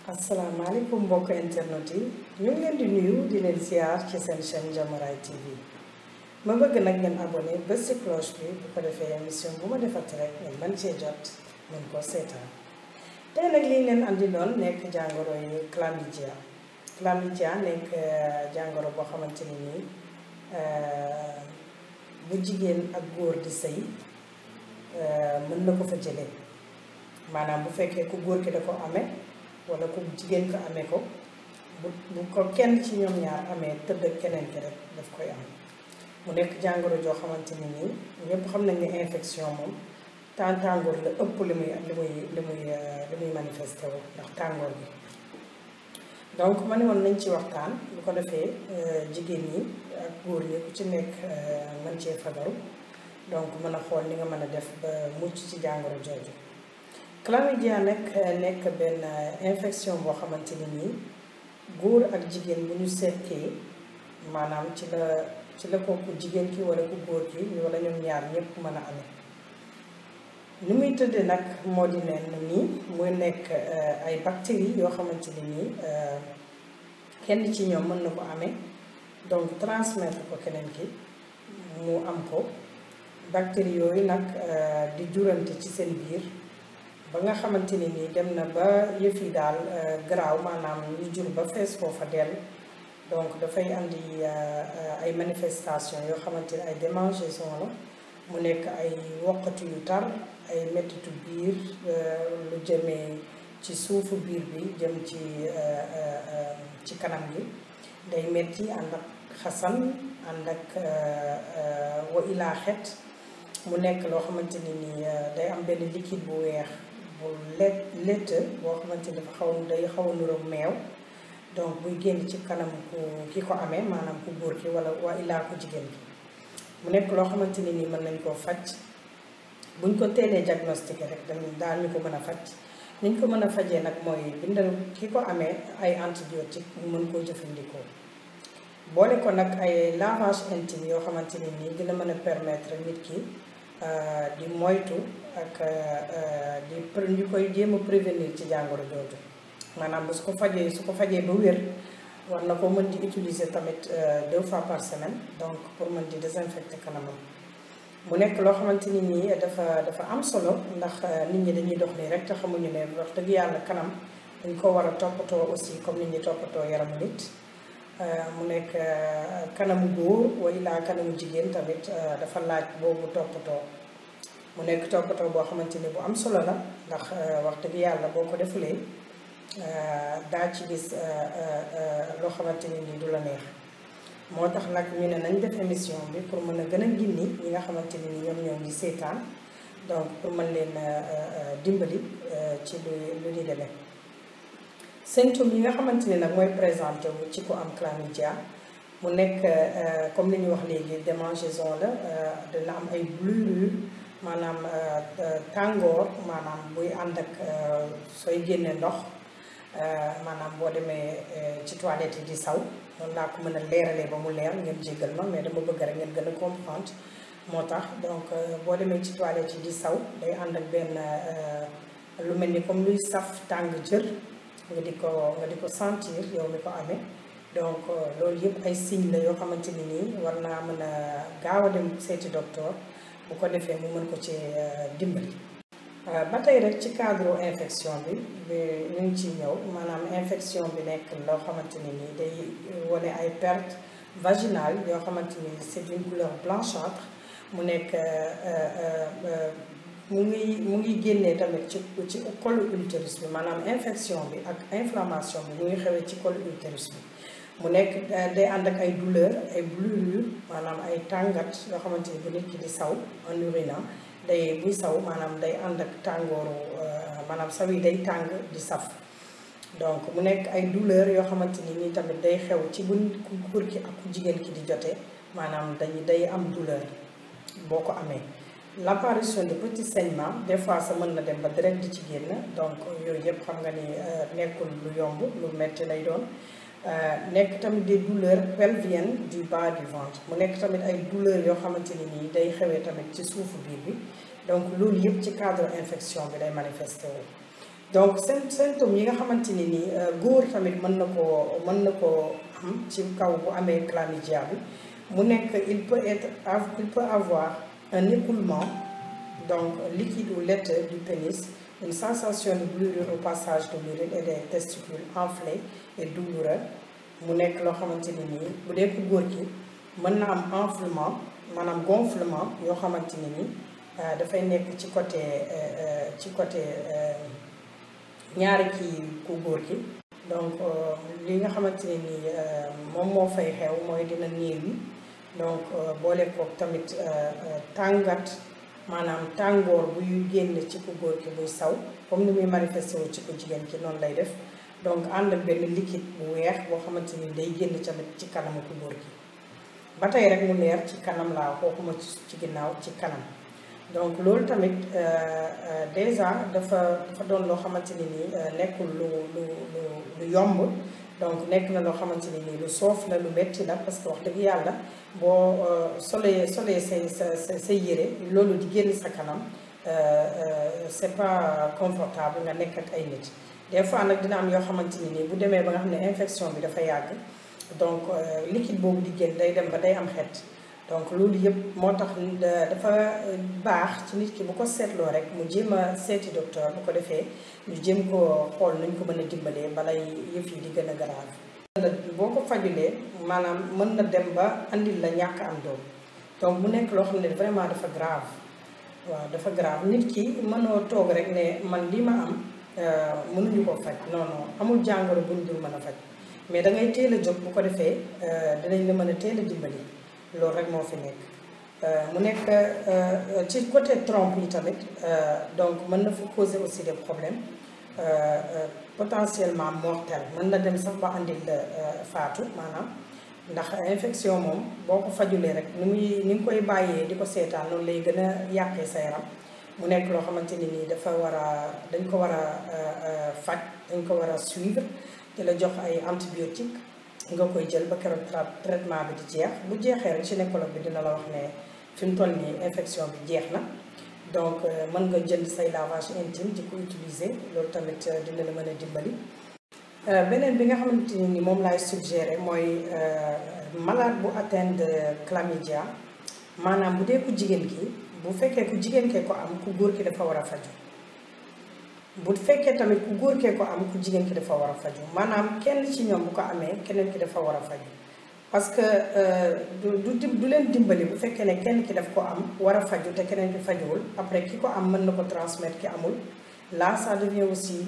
asalaamaaleykum mbokk internet yi ñu ngi leen di nuyu di leen ziar ci seen chaîne Diamouray TV ma bëgg nag ngeen abonné bés ci cloche bi bu ko defee émission bu ma defati rek ngeen mën cee jot mën koo seetaan tey nag liñ leen andi doon nekk jàngoro yi chlamydia chlamydia nekk jàngoro boo xamante ni nii bu jigéen ak góor di sëy mën na ko fa jëlee maanaam bu fekkee ku góor ki da ko amee wala ku jigéen ko amee ko bu bu ko kenn ci ñoom ñaar amee tëdd ak keneen ki rek daf koy am mu nekk jàngoro joo xamante ni nii ñëpp xam nañ ne infection moom temps tàngoor la ëpp li muy li muy li muy li muy manifesté wu ndax tàngoor bi donc ma ne woon nañ ci waxtaan bu ko defee jigéen ñi ak góor ñi ku ci nekk mën cee fagaru donc mën a xool ni nga mën a def ba mucc ci jàngoro jooju chlamydia nag nekk benn infection boo xamante ni nii góor ak jigéen bu ñu seetee maanaam ci la ci la ko ku jigéen ki wala ku góor ki wala ñoom ñaar ñëpp mën a amee ni muy tëddee nag moo di ne nii muy nekk ay bactéries yoo xamante ni nii kenn ci ñoom mën na ko amee donc transmettre ko keneen ki mu am ko bactéries yooyu nag di jurante ci seen biir ba nga xamante ni nii dem na ba yëf yi daal garaaw maanaam ñu jur ba fees foofa dell donc dafay andi ay manifestation yoo xamante ni ay démangeaison la mu nekk ay woqatu yu tar ay mettitu biir lu jëmee ci suufu biir bi jëm ci ci kanam gi day metti ànd ak xasan ànd ak wa ilaa xet mu nekk loo xamante ni nii day am benn liquide bu weex bu let lett boo xamante ni dafa xaw day xaw a nuroog meew donc buy génn ci kanam ku ki ko amee maanaam ku góor ki wala waa illaa ku jigéen ki mu nekk loo xamante ni nii mën nañ koo faj buñ ko teelee diagnostiqué rek dañ daal ñu ko mën a faj niñ ko mën a fajee nag mooy bindal ki ko amee ay antibiotique mu mën koo jëfandikoo boole ko nag ay lavage intime yoo xamante ni nii dina mën a permettre nit ki di moytu ak di ñu koy jéem a prévenir ci jàngoro jooju maanaam bu su ko fajee su ko fajee ba wér war na ko mën di utiliser tamit deux fois par semaine donc pour mën di désinfecter kanamam mu nekk loo xamante ni nii dafa dafa am solo ndax nit ñi dañuy dox nii rek te xamuñu ne wax dëgg yàlla kanam dañ ko war a toppatoo aussi comme nit ñi toppatoo yaramu nit mu nekk kanamu góor wala laa kanamu jigéen tamit dafa laaj boobu toppatoo mu nekk toppatoo boo xamante ni bu am solo la ndax wax dëgg yàlla boo ko defulee daa ci gis loo xamante ni nii du la neex moo tax nag ñu ne nañ def émission bi pour mën a gën a gindi ñi nga xamante ni ni ñoom ñoo ngi seetaan donc pour mën leen dimbali ci lu lu ni demee symptômes yi nga xamante ni nag mooy présenté wu ci ku am chlamydia mu nekk comme li ñu wax léegi démangeaison la dina am ay brûlure maanaam tàngoor maanaam buy ànd ak sooy génne ndox maanaam boo demee ci toilette yi di saw noonu laa ko mën a leeralee ba mu leer ngeen jéggal ma mais dama bëgg rek ngeen gën a comprendre moo tax donc boo demee ci toilette yi di saw day ànd ak benn lu mel ni comme luy saf tàng jër nga di ko nga di ko sentir yow mi ko amee donc loolu yëpp ay signe la yoo xamante ni nii war naa mën a gaaw a dem seeti docteur bu ko defee mu mën ko ci dimbali. ba tey rek ci cadre infection bi ñu ngi ciy ñëw maanaam infection bi nekk loo xamante ni nii day wane ay perte vaginale yoo xamante ni c'est d'une couleur blanchâtre mu nekk mu ngi mu ngi génnee tamit ci ci colu utérus bi maanaam infection bi ak inflammation bi mu ngi xewee ci colu utérus bi mu nekk day ànd ak ay douleur ay brûlure maanaam ay tàngat yoo xamante ni bu nit ki di saw en urinant day buy saw maanaam day ànd ak tàngooru maanaam saw yi day tàng di saf donc mu nekk ay douleur yoo xamante ni nii tamit day xew ci bu ku góor ki ak ku jigéen ki di jotee maanaam dañu day am douleur boo ko amee l'apparition de petits saignements des fois sa mën na dem ba direct di ci génn donc yooyu yëpp xam nga ni nekkul lu yomb lu metti lay doon nekk tamit des douleurs pelviennes du bas du ventre mu nekk tamit ay douleurs yoo xamante ni nii day xewee tamit ci suufu biir bi donc loolu yëpp ci cadre infection bi day manifesté wu donc seen symptômes yi nga xamante ni nii góor tamit mën na koo mën na koo am ci kaw bu amee chlamydia bi mu nekk il peut être il peut avoir un écoulement donc liquide ou laiteux du pénis une sensation de brûlure au passage de l'urine et des testicules enflés et douloureux mu nekk loo xamante ni nii bu dee ko góor ki mën na am enflement maanaam gonflement yoo xamante ni nii dafay nekk ci côté ci côté ñaari kii ku góor ki donc li nga xamante ne ni moom moo fay xew mooy dina néew yi donc boole kook tamit tàngat maanaam tàngoor buy génn ci ku góor ki buy saw comme ni muy manifesté wu ci ku jigéen ki noonu lay def donc ànd ak benn liquide bu weex boo xamante ni day génn tamit ci kanamu ku góor ki ba tey rek mu leer ci kanam laa waxuma ci ginnaaw ci kanam donc loolu tamit déjà dafa dafa doon loo xamante ni nii nekkul lu lu lu lu yomb donc nekk na loo xamante ni nii lu soof la lu metti la parce que wax dëgg yàlla boo solee solee say sa sa say yére loolu di génn sa kanam c'est pas confortable nga nekk ak ay nit des fois nag dina am yoo xamante ni nii bu demee ba nga xam ne infection bi dafa yàgg donc liquide boobu di génn day dem ba day am xet donc loolu yëpp moo tax dafa baax ci nit ki bu ko seetloo rek mu jéem a seeti docteur bu ko defee ñu jéem ko xool nañ ko mën a dimbalee balay yëf yi di gën a grave boo ko fajulee maanaam mën na dem ba andil la ñàkk am doom donc mu nekk loo xam ne vraiment dafa grave waaw dafa grave nit ki mënoo toog rek ne man lii ma am mënuñu ko faj non non amul jàngoro buñ dul mën a faj mais da ngay teel a jóg bu ko defee dinañ la mën a teel a dimbali loolu rek moo fi nekk mu nekk ci côté trompe yi tamit donc mën na fa causer aussi des problèmes potentiellement mortel mën na dem sax ba andil faatu maanaam ndax infection moom boo ko fajulee rek ni muy ni nga koy bàyyee di ko seetaan noonu lay gën a yàqee sa yaram mu nekk loo xamante ni nii dafa war a dañ ko war a faj dañ ko war a suivre di la jox ay antibiotique nga koy jël ba keroog traitement bi di jeex bu jeexee rek gynécologue bi dina la wax ne fi mu toll nii infection bi jeex na donc mën nga jënd say lavage intime di ko utiliser loolu tamit dina la mën a dimbali. beneen bi nga xamante ni moom laay suggéré mooy malade bu atteint de chlamydia maanaam bu dee ku jigéen ki bu fekkee ku jigéen kee ko am ku góor ki dafa war a faju bu fekkee tamit ku góor kee ko am ku jigéen ki dafa war a faju maanaam kenn ci ñoom bu ko amee keneen ki dafa war a faju parce que du du du leen dimbali bu fekkee ne kenn ki daf ko am war a faju te keneen ki fajuwul après ki ko am mën na ko transmettre ki amul là ça devient aussi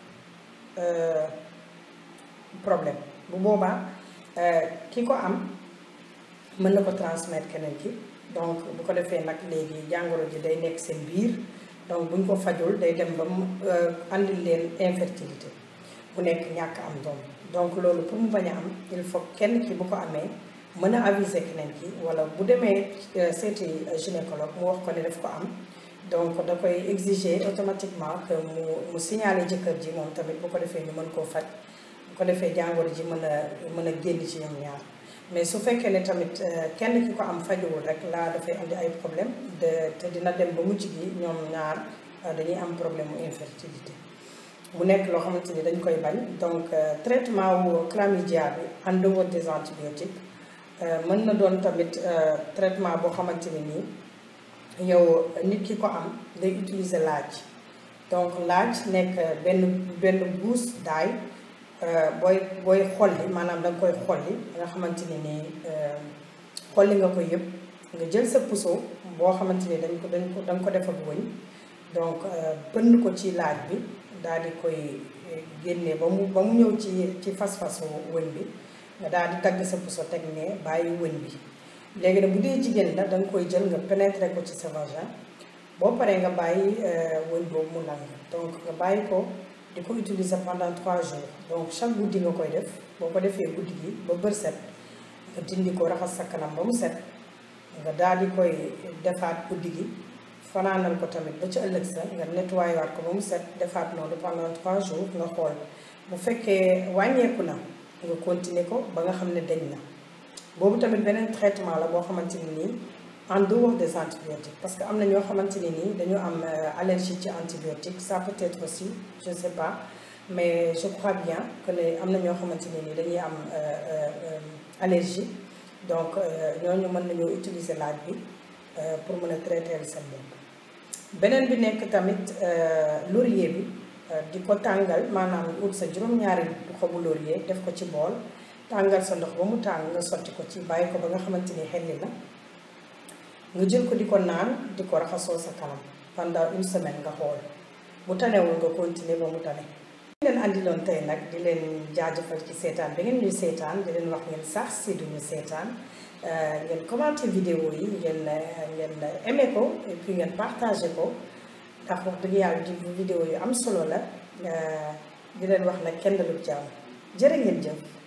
problème bu boobaa ki ko am mën na ko transmettre keneen ki donc bu ko defee nag léegi jàngoro ji day nekk seen biir donc buñ ko fajul day dem ba mu andil leen infertilité bu nekk ñàkk am doom donc loolu pour mu bañ a am il faut kenn ki bu ko amee mën a aviser keneen ki wala bu demee seeti gynécologue mu wax ko ne daf ko am donc da koy exiger automatiquement que mu mu signaler jëkkër ji moom tamit bu ko defee ñu mën koo faj bu ko defee jàngoro ji mën a mën a génn ci ñoom ñaar mais su fekkee ne tamit kenn ki ko am fajuwul rek laa dafay andi ay problème de te dina dem ba mujj gi ñoom ñaar dañuy am problème mu infertilité mu nekk loo xamante ni dañ koy bañ donc traitement wu chlamydia bi en dehors des antibiotiques mën na doon tamit traitement boo xamante ni nii yow nit ki ko am day utiliser laaj donc laaj nekk benn benn guus daay booy booy xolli maanaam da nga koy xolli nga xamante ni nii xolli nga koy yëpp nga jël sa puso boo xamante ni dañ ko dañ ko da nga ko def ak wëñ donc bënn ko ci laaj bi daal di koy génne ba mu ba mu ñëw ci ci fas-fasu wëñ bi nga daal di dagg sa puso teg ne bàyyi wëñ bi léegi nag bu dee jigéen la da nga koy jël nga pénétrer ko ci sa vagin boo paree nga bàyyi wëñ boobu mu lang donc nga bàyyi ko di ko utiliser pendant trois jours donc chaque guddi nga koy def boo ko defee guddi gi ba bër set nga dindi ko raxas sa kanam ba mu set nga daal di koy defaat guddi gi fanaanal ko tamit ba ci ëllëg sa nga nettoyé waat ko ba mu set defaat noonu pendant trois jours nga xool bu fekkee wàññeeku na nga continuer ko ba nga xam ne dañ na boobu tamit beneen traitement la boo xamante ni nii en dehors des antibiotiques parce que am na ñoo xamante ne nii dañu am allergie ci antibiotique ça peut être aussi je ne sais pas mais je crois bien que ne am na ñoo xamante ne nii dañuy am allergie donc ñooñu mën nañoo utiliser laaj bi pour mën a traiter seen bopp beneen bi nekk tamit laurier bi di ko tàngal maanaam ut sa juróom-ñaari xobu laurier def ko ci bool tàngal sa ndox ba mu tàng nga sotti ko ci bàyyi ko ba nga xamante ni xelli na nga jël ko di ko naan di ko raxasoo sa kanam pendant une semaine nga xool bu tanewul nga continuer ba mu tane di leen andiloon tey nag di leen jaajëfal ci seetaan bi ngeen ñuy seetaan di leen wax ngeen sax si duñu seetaan ngeen commenté vidéo yi ngeen ngeen aimé ko et puis ngeen partagé ko ndax wax dëgg yàlla di vidéo yu am solo la di leen wax nag kenn lu jàmm jërë ngeen jëf